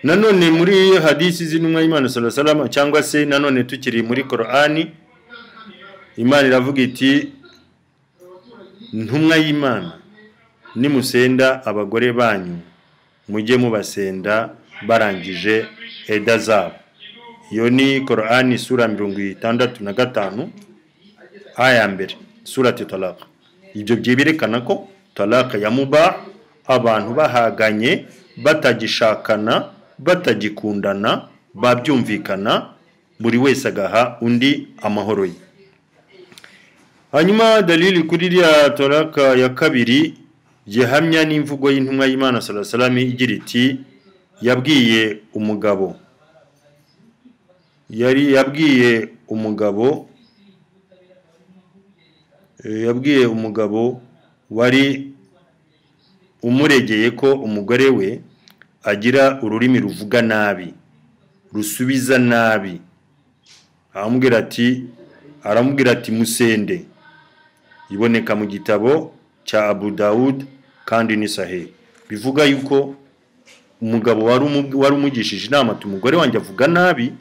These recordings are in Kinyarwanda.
nanone muri hadisi z'intumwa y'imana salasalama cyangwa se nanone tukiri muri korani imana iravuga iti ntumwa y'imana nimusenda abagore banyu mujye mubasenda barangije eda zabo iyo ni korani sura mirongo itandatu na gatanu aya mbere surati talaka ibyo byerekana ko talaka ya muba abantu bahaganye batagishakana batagikundana babyumvikana buri wese agaha undi amahoro ye hanyuma dalili kuri rya toraka ya kabiri gihamya n'imvugo y'intumwa y'imana salasalami igira iti yabwiye umugabo yari yabwiye umugabo yabwiye umugabo wari umuregeye ko umugore we agira ururimi ruvuga nabi rusubiza nabi aramubwira ati aramubwira ati musende iboneka mu gitabo cya abu dawud kandi ni sahehe bivuga yuko umugabo wari umugishije inama ati umugore wanjye avuga nabi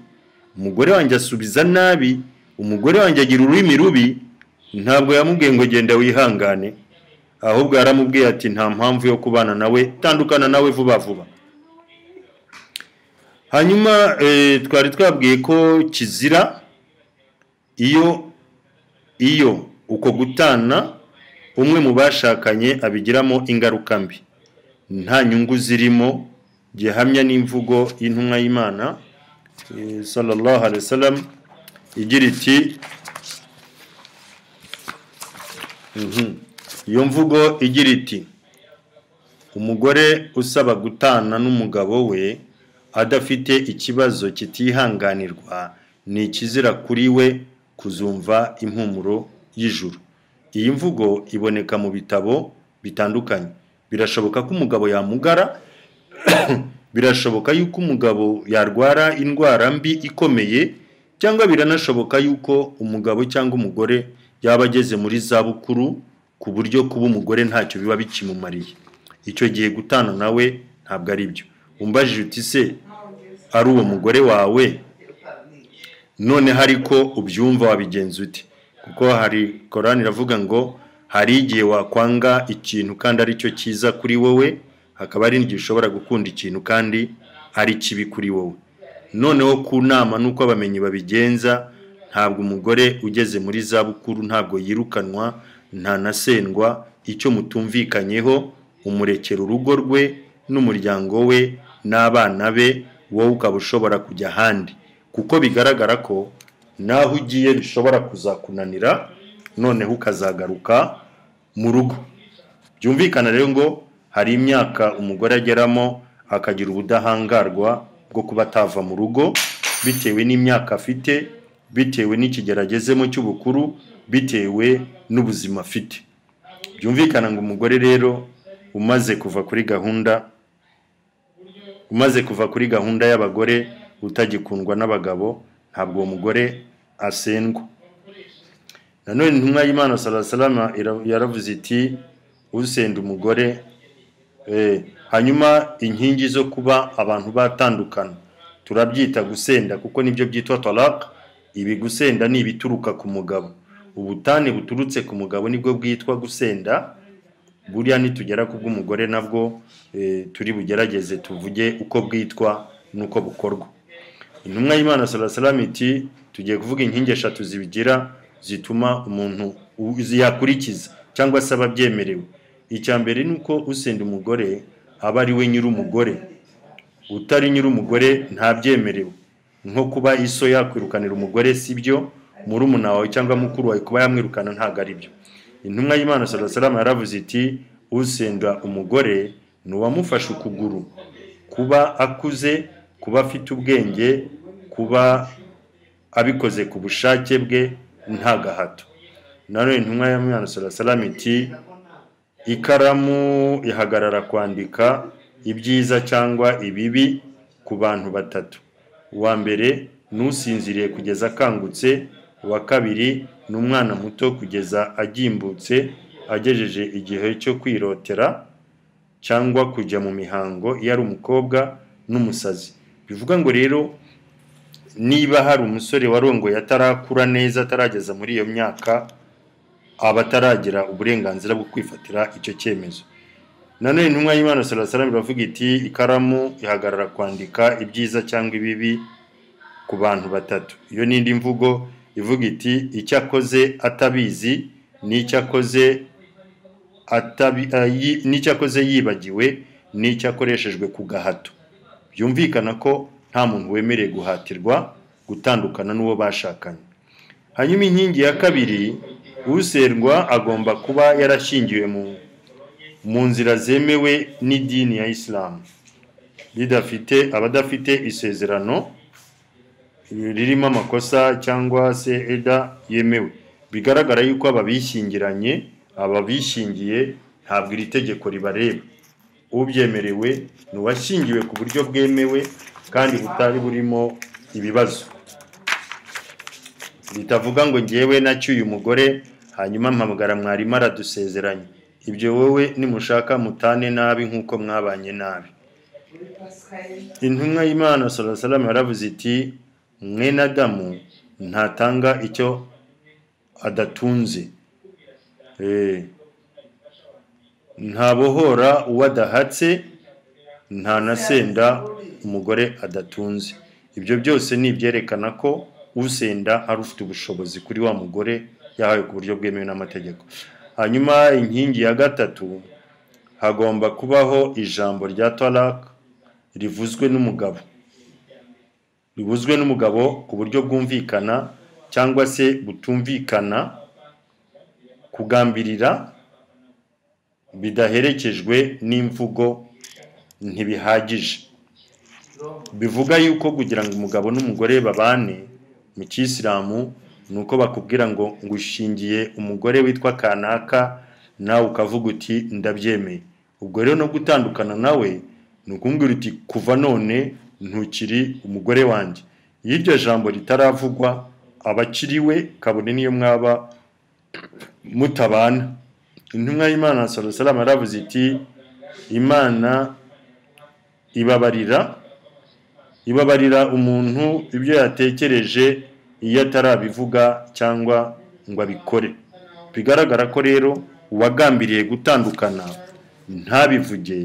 umugore wanjye asubiza nabi umugore wanjye agira ururimi rubi ntabwo yamubwiye ngo genda wihangane ahubwo yaramubwiye ati nta mpamvu yo kubana nawe tandukana nawe vuba vuba hanyuma twari twabwiye ko kizira iyo iyo uko gutana umwe mu bashakanye abigiramo ingaruka mbi nta nyungu zirimo gihamya n'imvugo y'intumwa y'imana sallallahu alaihi wasallam igira iti iyo mvugo igira iti umugore usaba gutana n'umugabo we adafite ikibazo kitihanganirwa ni ikizira kuri we kuzumva impumuro y'ijuru iyi mvugo iboneka mu bitabo bitandukanye birashoboka ko umugabo yamugara birashoboka yuko umugabo yarwara indwara mbi ikomeye cyangwa biranashoboka yuko umugabo cyangwa umugore yaba ageze muri za bukuru ku buryo kuba umugore ntacyo biba bikimumariye icyo gihe gutana nawe ntabwo ari byo umbajije uti se ari uwo mugore wawe noneho ariko ubyumva wabigenza ute kuko hari korani iravuga ngo hari igihe wakwanga ikintu kandi ari cyo cyiza kuri wowe hakaba hari n'igihe ushobora gukunda ikintu kandi ari kibi kuri wowe noneho ku nama n'uko abamenyi babigenza ntabwo umugore ugeze muri za bukuru ntabwo yirukanwa ntanasendwa icyo mutumvikanyeho umurekera urugo rwe n'umuryango we n'abana be wowe ukaba ushobora kujya ahandi kuko bigaragara ko naho ugiye bishobora kuzakunanira noneho ukazagaruka mu rugo byumvikana rero ngo hari imyaka umugore ageramo akagira ubudahangarwa bwo kuba atava mu rugo bitewe n'imyaka afite bitewe n'ikigero agezemo cy'ubukuru bitewe n'ubuzima afite byumvikana ngo umugore rero umaze kuva kuri gahunda umaze kuva kuri gahunda y'abagore utagikundwa n'abagabo ntabwo uwo mugore asendwa nanone intumwa y'imana salasalama yaravuze iti usenda umugore hanyuma inkingi zo kuba abantu batandukana turabyita gusenda kuko nibyo byitwa toraka ibi gusenda ni ibituruka ku mugabo ubutane buturutse ku mugabo nibwo bwitwa gusenda buriya nitugera ku bw'umugore nabwo turi bugerageze tuvuge uko bwitwa n'uko bukorwa intumwa y'imana salasalama iti tugiye kuvuga inkingi eshatu zibigira zituma umuntu yakurikiza cyangwa se aba abyemerewe icya mbere ni uko usenda umugore aba ari we nyir'umugore utari nyir'umugore ntabyemerewe nko kuba iso yakwirukanira umugore si byo murumuna wawe cyangwa mukuru wawe kuba yamwirukana ntabwo ari byo intumwa y'imana salasalama yaravuze iti usenda umugore ni uwamufashe ukuguru kuba akuze kuba afite ubwenge kuba abikoze ku bushake bwe nta gahato nanone intumwa ya mwana salasalama iti ikaramu ihagarara kwandika ibyiza cyangwa ibibi ku bantu batatu uwa mbere n'usinziriye kugeza akangutse uwa kabiri ni umwana muto kugeza agimbutse agejeje igihe cyo kwirotera cyangwa kujya mu mihango iyo ari umukobwa n'umusazi bivuga ngo rero niba hari umusore warongoye atarakura neza atarageza muri iyo myaka aba ataragira uburenganzira bwo kwifatira icyo cyemezo nanone intumwa y'imana sarasara biravuga iti ikaramu ihagarara kwandika ibyiza cyangwa ibibi ku bantu batatu iyo n'indi mvugo ivuga iti icyo akoze atabizi n'icyo akoze atabi eh, yi- n'icyo akoze yibagiwe n'icyo akoreshejwe ku gahato byumvikana ko nta muntu wemerewe guhatirwa gutandukana n'uwo bashakanye hanyuma inkingi ya kabiri userwa agomba kuba yarashyingiwe mu mu nzira zemewe n'idini ya isilamu ridafite abadafite isezerano ririmo amakosa cyangwa se eda yemewe bigaragara yuko ababishyingiranye ababishingiye ntabwo iri tegeko ribareba ubyemerewe ni uwashyingiwe ku buryo bwemewe kandi butari burimo ibibazo bitavuga ngo ngewe nacyuye umugore hanyuma mpamagara mwarimu aradusezeranye ibyo wowe nimushaka mutane nabi nk'uko mwabanye nabi intumwa y'imana salamu yaravuze iti mwene adamu ntatanga icyo adatunze Eh, ntabohora uwo adahatse ntanasenda umugore adatunze ibyo byose ni ibyerekana ko usenda ari ufite ubushobozi kuri wa mugore yahawe ku buryo bwemewe n'amategeko hanyuma inkingi ya gatatu hagomba kubaho ijambo rya talaka rivuzwe n'umugabo rivuzwe n'umugabo ku buryo bwumvikana cyangwa se butumvikana kugambirira bidaherekejwe n'imvugo ntibihagije bivuga yuko kugira ngo umugabo n'umugore babane mu kisilamu ni uko bakubwira ngo ngushingiye umugore witwa kanaka nawe ukavuga uti ndabyemeye ubwo rero no gutandukana nawe ni ukumbwira uti kuva none ntukiri umugore wanjye iyo iryo jambo ritaravugwa abakiri we kabone niyo mwaba mutabana intumwa y'imana salama yaravuze iti imana ibabarira ibabarira umuntu ibyo yatekereje iyo atarabivuga cyangwa ngo abikore bigaragara ko rero uwagambiriye gutandukana ntabivuge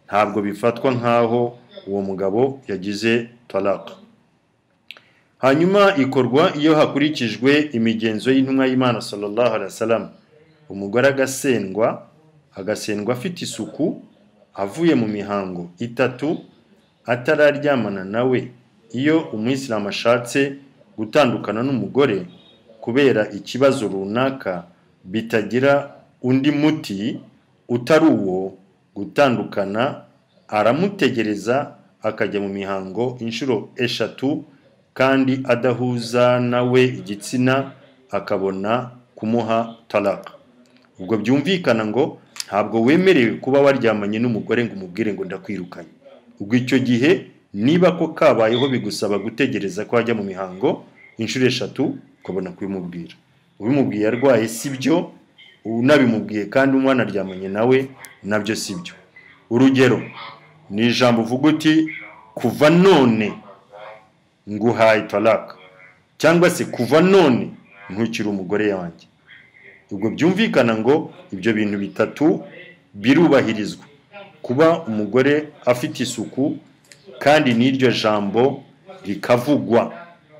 ntabwo bifatwa nk'aho uwo mugabo yagize taraka hanyuma ikorwa iyo hakurikijwe imigenzo y'intumwa y'imana sallallahu alaihi wasallam umugore agasendwa agasendwa afite isuku avuye mu mihango itatu atararyamana nawe iyo umuyisilamu ashatse gutandukana n'umugore kubera ikibazo runaka bitagira undi muti utari uwo gutandukana aramutegereza akajya mu mihango inshuro eshatu kandi adahuza nawe igitsina akabona kumuha talaka ubwo byumvikana ngo ntabwo wemerewe kuba waryamanye n'umugore ngo umubwire ngo ndakwirukanye ubwo icyo gihe niba ko kabayeho bigusaba gutegereza ko hajya mu mihango inshuro eshatu ukabona kubimubwira ubimubwiye arwaye si byo unabimubwiye kandi umwanaryamanye nawe nabyo si byo urugero ni ijambo uvuga uti kuva none nguhaye talaka cyangwa se kuva none ntukiri umugore wanjye ubwo byumvikana ngo ibyo bintu bitatu birubahirizwa kuba umugore afite isuku kandi n'iryo jambo rikavugwa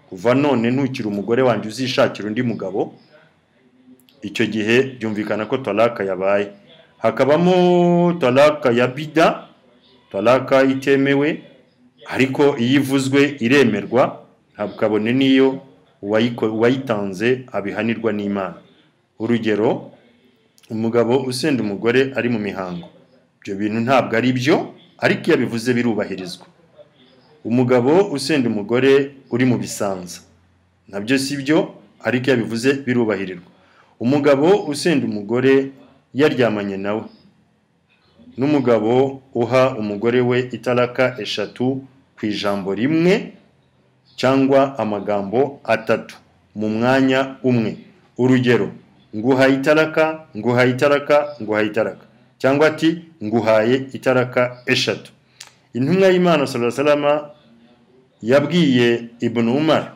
kuva none ntukiri umugore wanjye uzishakira undi mugabo icyo gihe byumvikana ko talaka yabaye hakabamo talaka ya bida talaka itemewe ariko iyo ivuzwe iremerwa ntabwo kabone n'iyo uwayiko- uwayitanze abihanirwa n'imana urugero umugabo usenda umugore ari mu mihango ibyo bintu ntabwo ari byo ariko iyo abivuze birubahirizwa umugabo usenda umugore uri mu bisanza nabyo si byo ariko iyo abivuze birubahirirwa umugabo usenda umugore yaryamanye nawe n'umugabo uha umugore we itaraka eshatu ku ijambo rimwe cyangwa amagambo atatu mu mwanya umwe urugero nguhaye itaraka nguhaye itaraka nguhaye itaraka cyangwa ati nguhaye itaraka eshatu intumwa y'imana salama yabwiye ibunu umara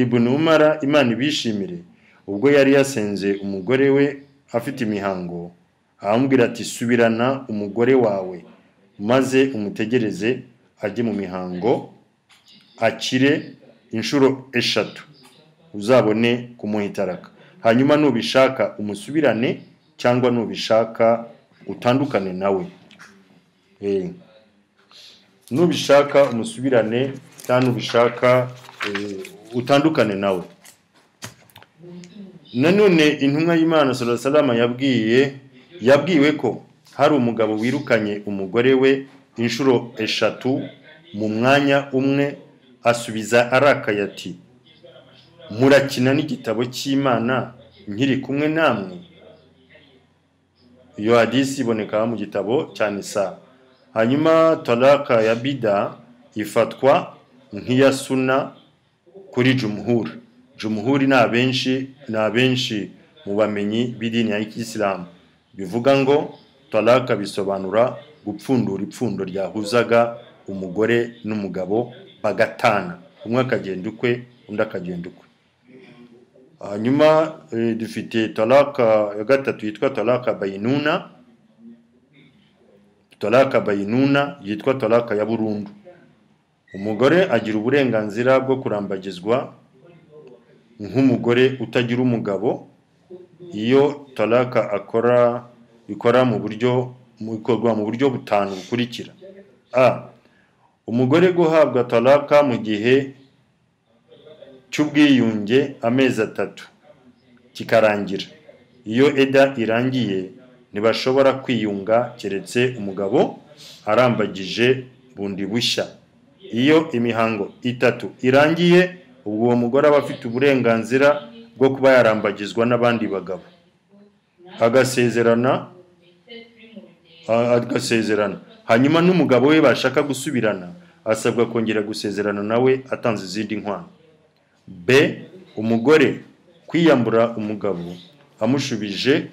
ibunu umara imana ibishimire ubwo yari yasenze umugore we afite imihango arambwira ati subirana umugore wawe maze umutegereze ajye mu mihango akire inshuro eshatu uzabone kumuhitaraka hanyuma nubishaka umusubirane cyangwa nubishaka utandukane nawe Eh. nubishaka umusubirane cyangwa nubishaka eh, utandukane nawe nanone intumwa y'imana salama yabwiye yabwiwe ko hari umugabo wirukanye umugore we inshuro eshatu mu mwanya umwe asubiza arakaye ati murakina n'igitabo cy'imana nkiri kumwe namwe iyo hadisi iboneka mu gitabo cyane saa hanyuma taraka ya bida ifatwa nk'iya suna kuri jumuhuri jumuhuri ni abenshi ni abenshi mu bamenyi b'idini ya isilamu bivuga ngo taraka bisobanura gupfundura ipfundo ryahuzaga umugore n'umugabo bagatana umwe akagenda ukwe undi akagenda ukwe hanyuma eh, dufite taraka ya gatatu yitwa taraka bayinuna toraka bayinuna yitwa toraka ya burundu umugore agira uburenganzira bwo kurambagizwa nk'umugore utagira umugabo iyo toraka akora ikora mu buryo ikorwa mu buryo butanu bukurikira a umugore guhabwa toraka mu gihe cy'ubwiyunge amezi atatu kikarangira iyo eda irangiye ntibashobora kwiyunga keretse umugabo arambagije bundi bushya iyo imihango itatu irangiye ubwo uwo mugore aba afite uburenganzira bwo kuba yarambagizwa n'abandi bagabo agasezerana agasezerana hanyuma n'umugabo we bashaka gusubirana asabwa kongera gusezerana nawe atanze izindi nkwano b umugore kwiyambura umugabo amushubije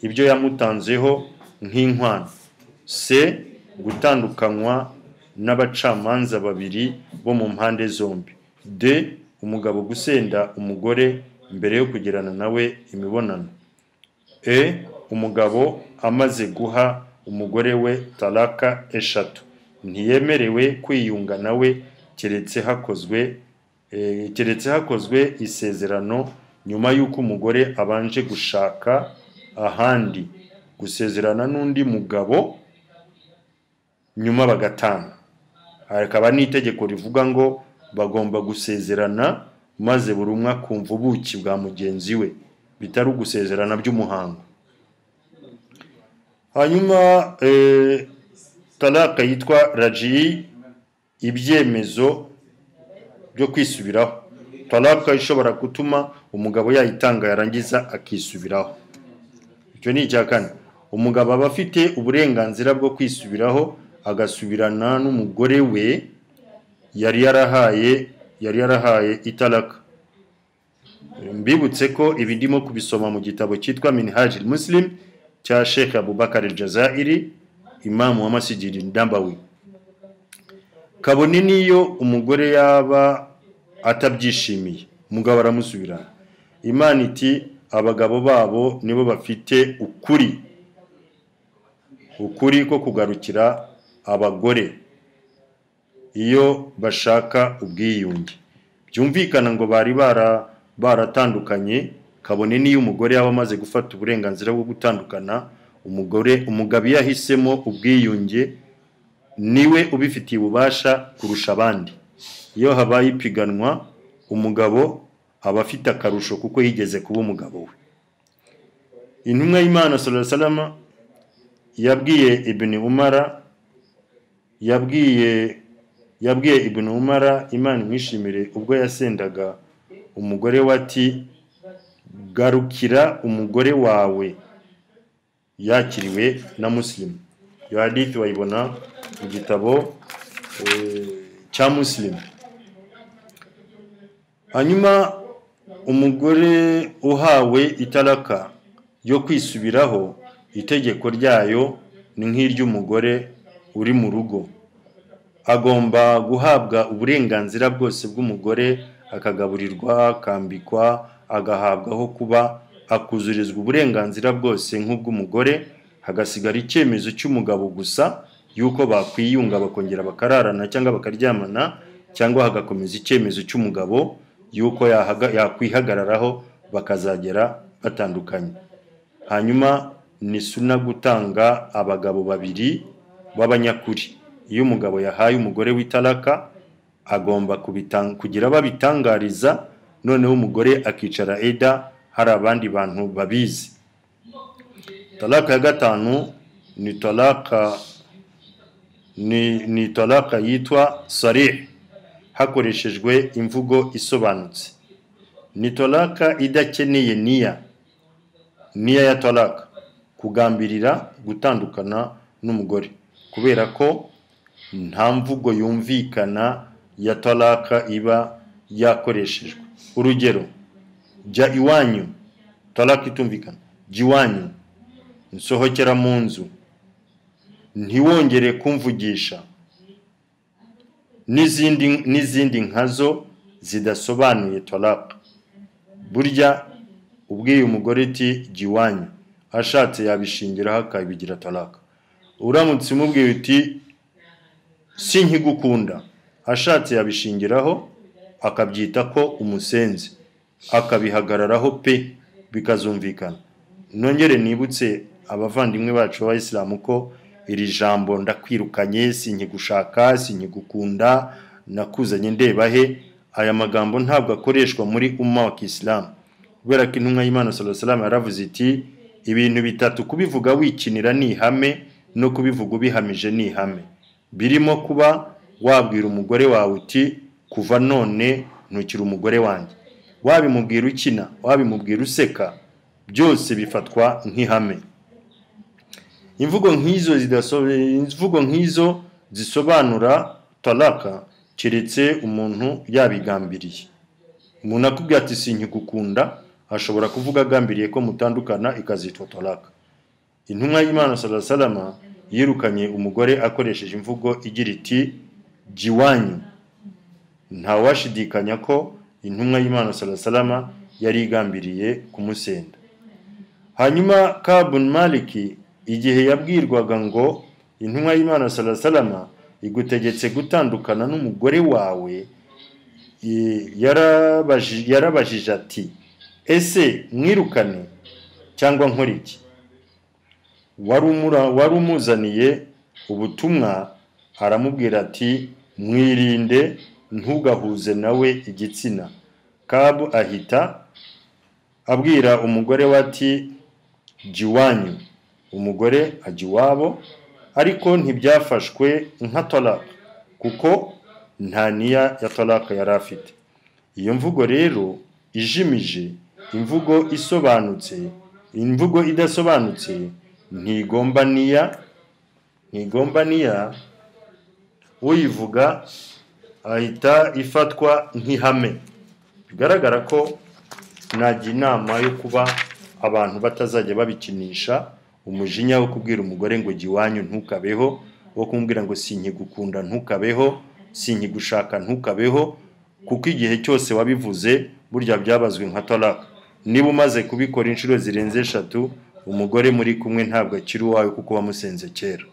ibyo yamutanzeho nk'inkwano c gutandukanywa n'abacamanza babiri bo mu mpande zombi d umugabo gusenda umugore mbere yo kugirana nawe imibonano e umugabo amaze guha umugore we taraka eshatu ntiyemerewe kwiyunga nawe keretse hakozwe keretse hakozwe isezerano nyuma y'uko umugore abanje gushaka ahandi gusezerana n'undi mugabo nyuma bagatanga hakaba n'itegeko rivuga ngo bagomba gusezerana maze buri umwe akumva ubuki bwa mugenzi we bitari ugusezerana by'umuhango hanyuma taraka yitwa rajiyi ibyemezo byo kwisubiraho taraka ishobora gutuma umugabo yayitanga yarangiza akisubiraho icyo ni icya kane umugabo aba afite uburenganzira bwo kwisubiraho agasubirana n'umugore we yari yarahaye yari yarahaye itaraka mbibutse ko ibi ndimo kubisoma mu gitabo cyitwa minhaji muslim cya sheikh abubakar jazairi imamu wa masigiri ndambawi kabone n'iyo umugore yaba atabyishimiye umugabo aramusubirana imana iti abagabo babo nibo bafite ukuri ukuri ko kugarukira abagore iyo bashaka ubwiyunge byumvikana ngo bari baratandukanye kabone n'iyo umugore yaba amaze gufata uburenganzira bwo gutandukana umugore umugabo iyo ahisemo ubwiyunge niwe ubifitiye ububasha kurusha abandi iyo habaye ipiganwa umugabo aba afite akarusho kuko yigeze kuba umugabo we intumwa y'imana salama yabwiye ibini umara yabwiye yabwiye ibini umara imana imwishimire ubwo yasendaga umugore we ati garukira umugore wawe yakiriwe na musilimu iyo hadithi wayibona mu gitabo cya musilimu hanyuma umugore uhawe itaraka yo kwisubiraho itegeko ryayo ni nk'iry'umugore uri mu rugo agomba guhabwa uburenganzira bwose bw'umugore akagaburirwa akambikwa agahabwa aho kuba akuzurizwa uburenganzira bwose nk'ubw'umugore hagasigara icyemezo cy'umugabo gusa yuko bakwiyunga bakongera bakararana cyangwa bakaryamana cyangwa hagakomeza icyemezo cy'umugabo yuko yahaga- yakwihagararaho bakazagera batandukanye hanyuma ni suna gutanga abagabo babiri b'abanyakuri iyo umugabo yahaye umugore w'itaraka agomba kubitan- kugira abo abitangariza noneho umugore akicara eda hari abandi bantu babizi talaka ya gatanu ni talaka ni, ni talaka yitwa sarih hakoreshejwe imvugo isobanutse ni talaka idakeneye niya niya ya talaka kugambirira gutandukana n'umugore kubera ko nta mvugo yumvikana ya talaka iba yakoreshejwe urugero jya iwanyu talaka itumvikana jya iwanyu nsohokera mu nzu ntiwongere kumvugisha n'izindi n'izindi nkazo zidasobanuye toraka burya ubwiye umugore uti jya iwanyu ashatse yabishingiraho akabigira toraka uramutse umubwiye uti si nkigukunda ashatse yabishingiraho akabyita ko umusenzi akabihagararaho pe bikazumvikana nongere nibutse abavandimwe bacu b'abayisilamu ko iri jambo ndakwirukanye sinkigushaka sinkigukunda nakuzanye ndeba he aya magambo ntabwo akoreshwa muri umma wa kisilamu kubera ko intumwa y'imana salasalam yaravuze iti ibintu bitatu kubivuga wikinira ni ihame no kubivuga ubihamije ni ihame birimo kuba wabwira umugore wawe uti kuva none ntukiri umugore wanjye wabimubwira ukina wabimubwira useka byose bifatwa nk'ihame imvugo nk'izo zidasobe imvugo nk'izo zisobanura talaka keretse umuntu yabigambiriye umuntu akubwira ati sinkigukunda ashobora kuvuga agambiriye ko mutandukana ikazitwa talaka intumwa y'imana salasalama yirukanye umugore akoresheje imvugo igira iti jya iwanyu ntawashidikanya ko intumwa y'imana salasalama yari igambiriye kumusenda hanyuma kabun maliki igihe yabwirwaga ngo intumwa y'imana salasalama igutegetse gutandukana n'umugore wawe i- yarabaji- yarabajije ati ese mwirukane cyangwa nkora iki wari umura- wari umuzaniye ubutumwa aramubwira ati mwirinde ntugahuze nawe igitsina kabu ahita abwira umugore we ati jya iwanyu umugore ajya iwabo ariko ntibyafashwe nka talaka kuko nta niya ya talaka yari afite iyo mvugo rero ijimije imvugo isobanutse imvugo idasobanutse ntigomba niya ntigomba niya uyivuga ahita ifatwa nk'ihame bigaragara ko nagira inama yo kuba abantu batazajya babikinisha umujinya wo kubwira umugore ngo jya iwanyu ntukabeho wo kumubwira ngo sinkigukunda ntukabeho sinkigushaka ntukabeho kuko igihe cyose wabivuze burya byabazwe nka talaka niba umaze kubikora inshuro zirenze eshatu umugore muri kumwe ntabwo akiri uwawe kuko wamusenze kera